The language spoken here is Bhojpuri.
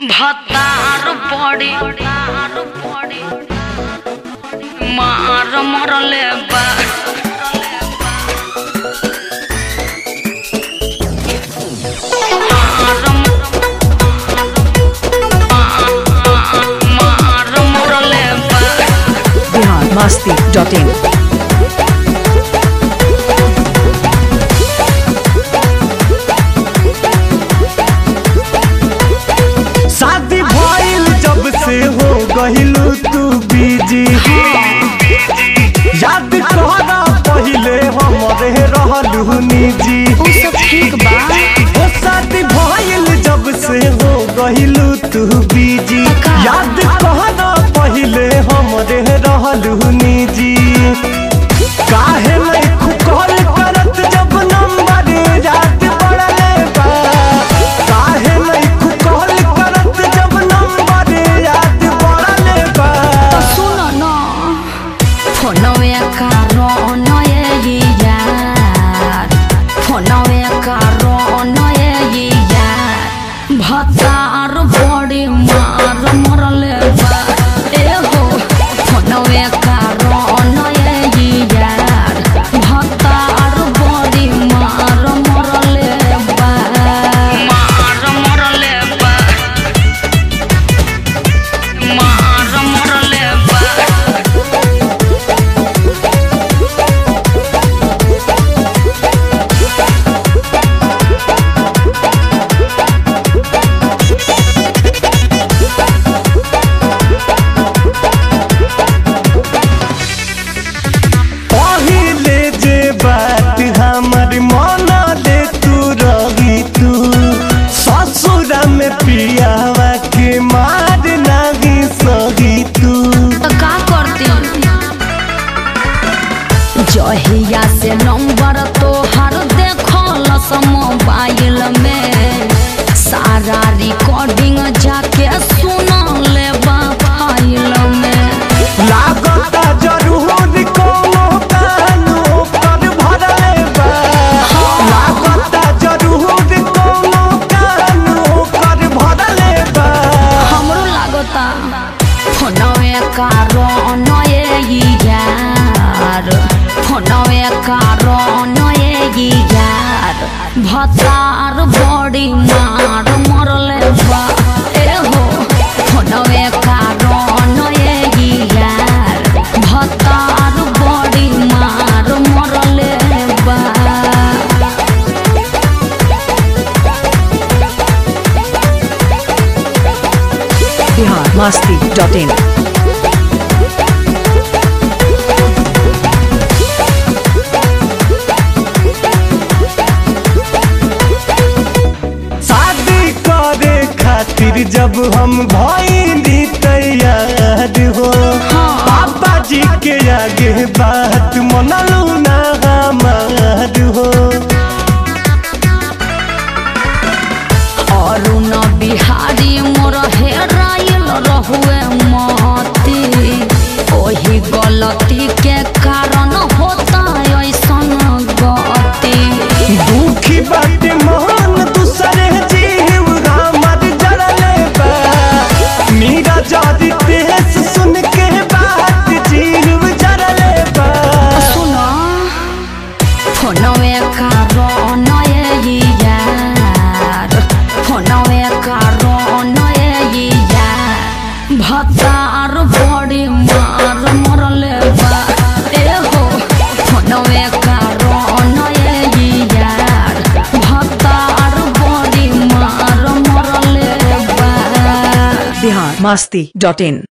भतार पड़ी मार मरले बा मार मरले बा बिहार मस्ती डॉट इन शादी भइल जब से हो गहिलू तू बीजी याद कहना पहिले हमरे रहलू निजी उ सब ठीक बा ओ शादी भइल जब से हो गहिलू तू बीजी याद कहना पहिले हमरे रहलू निजी काहे नहीं खुकल करत जब नंबर याद पड़ले बा काहे नहीं खुकल करत जब नंबर याद पड़ले बा सुन न फोनवे कारण ये यार फोनवे कारण ये यार भतार बड़ी मार मरले बा ए हो फोनवे कारण ये यार भतार बड़ी मार मरले बा मार मरले बा मार मरले बा पहिले जे बात हमर मन ले तू रही तू ससुर में पियावा के मार नहीं सही तू त का करती जहिया से नंबर तोहर देखल मोबाइल में सारा रिकॉर्डिंग जाके सुन ले फाइल में लागता जरूर कोनो कानो कर भरले बा लागता जरूर कोनो कानो कर भरले बा हमरो लागता फोनवे कारण ये यार फोनवे कारण ये यार भतार बड़ी मार मरले बा ए हो फोनवे कारण ये यार भतार बड़ी मार मरले बा बिहार मस्ती डॉट इन शादी करे खातिर जब हम भइली तैयार हो पापा जी के आगे बात मनलू ना हमार हो अरुण बिहारी मोर हेराइल रहुए मती ओही गलती के कारण होता ऐसन गति दुखी बात मन दूसरे जीव हमर जड़ले बा मीरा जादी तेज सुन के बात जीव जड़ले बा सुन फोनवे कारण ये यार फोनवे कारण ये यार भतार बड़ी मार मरले बा ए हो फोनवे कारण ये यार भतार बड़ी मार मरले बा बिहार मस्ती डॉट इन